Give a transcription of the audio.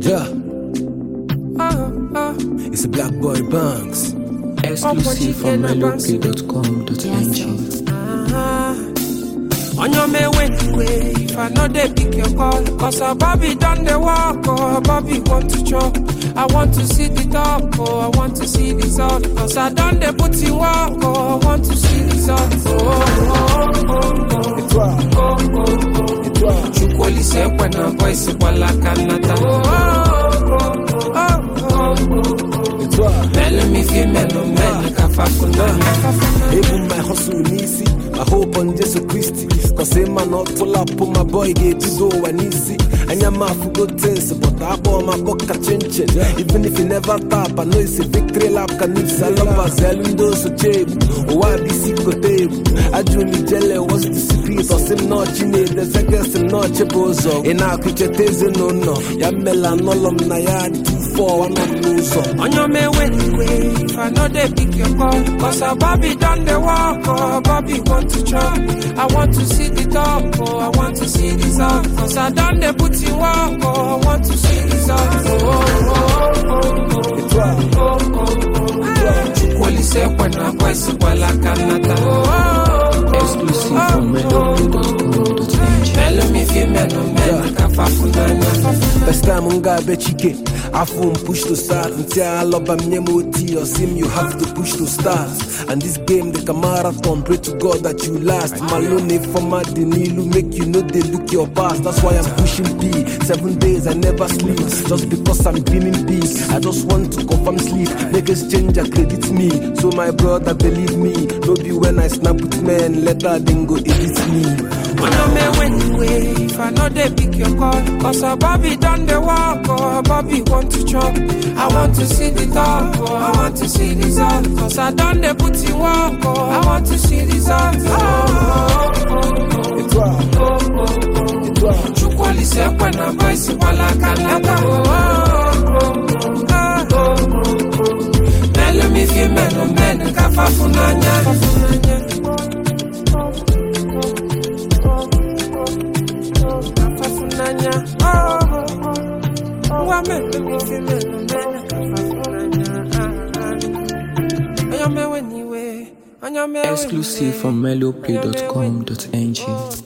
Yeah. It's a black boy banks. Exclusive from melopay.com.ng. On your may wait, way if I know they pick your call. Cause a Bobby done the walk, or a Bobby want to chop. I want to see the top, oh, I want to see this all. Cause I done the put in work, oh, I want to see this all. Oh, oh, oh, Et toi, oh, oh, et toi, oh. Chukwoli se kwena voice wala kanata. Oh, oh, oh, oh, oh, oh. et toi. Melo mi fi melo melo kafafuna. Even my hustle easy. I hope on Jesus Christ. Cause him man not pull up on my boy get to go and easy. And your mouth go tense, but I bought my book a chinch. Even if you never tap, I know it's a victory lap. Can if Salamba Zelundo so cheap. Oh, I be sick of tape. I do me jelly, what's the secret? Or sim not chine, the second sim not chibozo. In our kitchen, no no. Yamela nolom na yard two four one of lose On your may wait, wait, if I know they pick your call. Cause a Bobby done the walk, oh, a Bobby want to chop. I want to see the top, oh, I want to see this all. Cause I done the put in work, oh, I want to see this all. Oh, oh, oh, oh, Et toi, oh, oh, oh. Chukwoli se kwena voice wala kanata. Oh, oh, oh, Exclusive from melopay.com.ng. Melo mi fi melo melo kafafunanya. First time nga be chike Afum push to start Until I love am moti or sim you have to push to start And this game like a marathon Pray to God that you last Malone for my Denilu Make you know they look your past That's why I'm pushing B Seven days I never sleep Just because I'm dreaming big I just want to confirm sleep Niggas change I credit me So my brother believe me No be when I snap with men Later then go edit me When I may wait, wait, if I know they pick your call. Cause a Bobby done the walk, or a Bobby want to chop. I want to see the top, oh, I want to see this all. Cause I done the put in work, oh, I want to see this all. Oh, oh, oh, Et toi, oh, oh, oh. et toi Chukwali se kwena voice wala kanata. Oh, oh, oh, oh, oh, oh. Melo mi fi melo melo kafafunanya. Kafafunanya. Oh, oh, oh. Wa melo mi fi melo melo kafafunanya. Onyame weniwe, onyame weniwe. Exclusive from melopay.com.ng.